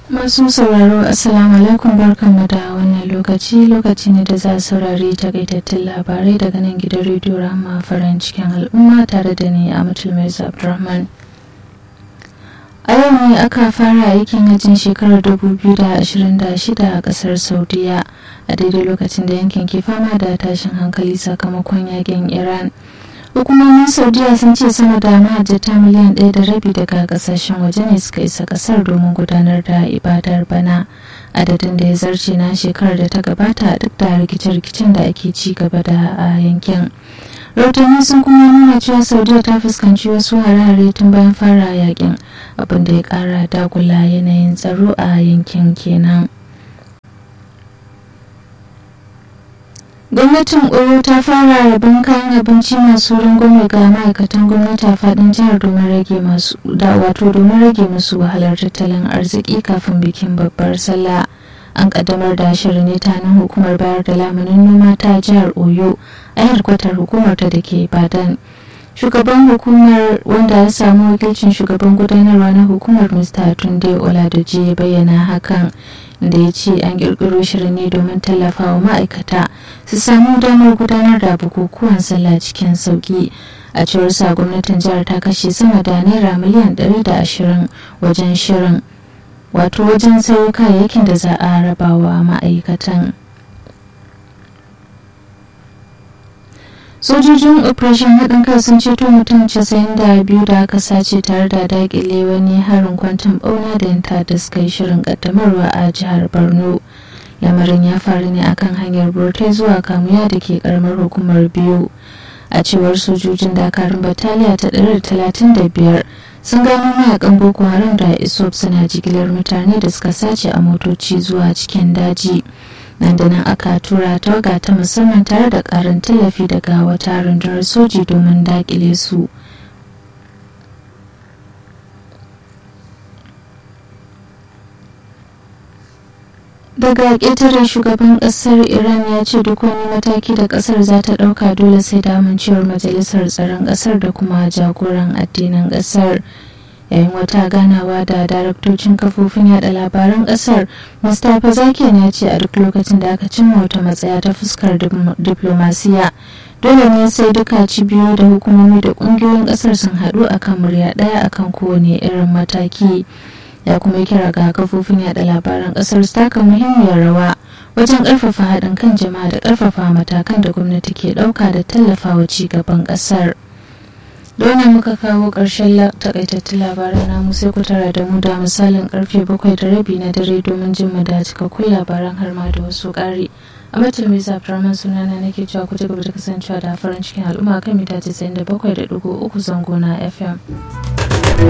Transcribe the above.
Masu sauraro Assalamu alaikum barkanmu da wannan lokaci lokaci ne da za a saurari takaitattun labarai daga nan gidan rediyo Rahama farin cikin al'umma tare da ni Amatul Mai Abdulrahman. A yau ne aka fara aikin hajjin shekarar 2026 a kasar Saudiya a daidai lokacin da yankin ke fama da tashin hankali sakamakon yakin Iran. hukumomin saudiya sun ce sama da mahajjata miliyan ɗaya da rabi daga kasashen waje ne suka isa kasar domin gudanar da ibadar bana adadin da ya zarce na shekarar da ta gabata duk da rikice-rikicen da ake ci gaba da a yankin rahotanni sun kuma nuna cewa saudiya ta fuskanci wasu hare-hare tun bayan fara yakin abin da ya kara dagula yanayin tsaro a yankin kenan gwamnatin oyo ta fara rabon kayan abinci masu rangwame ga ma'aikatan gwamnati a fadin jihar domin rage masu da wato domin rage musu wahalar tattalin arziki kafin bikin babbar sallah an kaddamar da shirin ne ta nan hukumar bayar da lamunin noma ta jihar oyo a harkwatar hukumar ta da ke badan shugaban hukumar wanda ya samu wakilcin shugaban gudanarwa na hukumar mr tunde oladoji ya bayyana hakan da ya ce an kirkiro shirin ne domin tallafawa ma'aikata su samu damar gudanar da bukukuwan sallah cikin sauki a cewar sa gwamnatin jihar ta kashe sama da naira miliyan 120 wajen shirin wato wajen sayo kayayyakin da za a rabawa ma'aikatan sojojin operation haɗin kai sun ceto mutum 92 da aka sace tare da dakile wani harin kwantan bauna da yanta da suka yi shirin kaddamarwa a jihar borno lamarin ya faru ne akan hanyar burtai zuwa kamuya da ke karamar hukumar biyu a cewar sojojin dakarun bataliya ta 135 sun gano mayakan boko haram da isop suna jigilar mutane da suka sace a motoci zuwa cikin daji nan da nan aka tura tawaga ta musamman tare da karin tallafi daga wata rundunar soji domin dakile su daga ƙetare shugaban ƙasar iran ya ce duk wani mataki da ƙasar za ta ɗauka dole sai da amincewar majalisar tsaron ƙasar da kuma jagoran addinin ƙasar yayin wata ganawa da daraktocin kafofin yada labaran kasar mustapha zakiyan ya ce a duk lokacin da aka cimma wata matsaya ta fuskar diplomasiya dole ne sai duka cibiyoyi da hukumomi da kungiyoyin kasar sun haɗu akan murya ɗaya akan kowane irin mataki ya kuma kira ga kafofin yada labaran kasar su taka muhimmiyar rawa wajen ƙarfafa haɗin kan jama'a da ƙarfafa matakan da gwamnati ke ɗauka da tallafawa ci gaban ƙasar. Dole muka kawo ƙarshen takaitattun labaran namu sai ku tara da mu da misalin karfe bakwai da rabi na dare domin jin mu da cikakkun labaran har ma da wasu ƙari. A matal mai zafiraman sunana nake cewa ku ci gaba da kasancewa da farin cikin al'umma kan mita 97.3 zango na FM.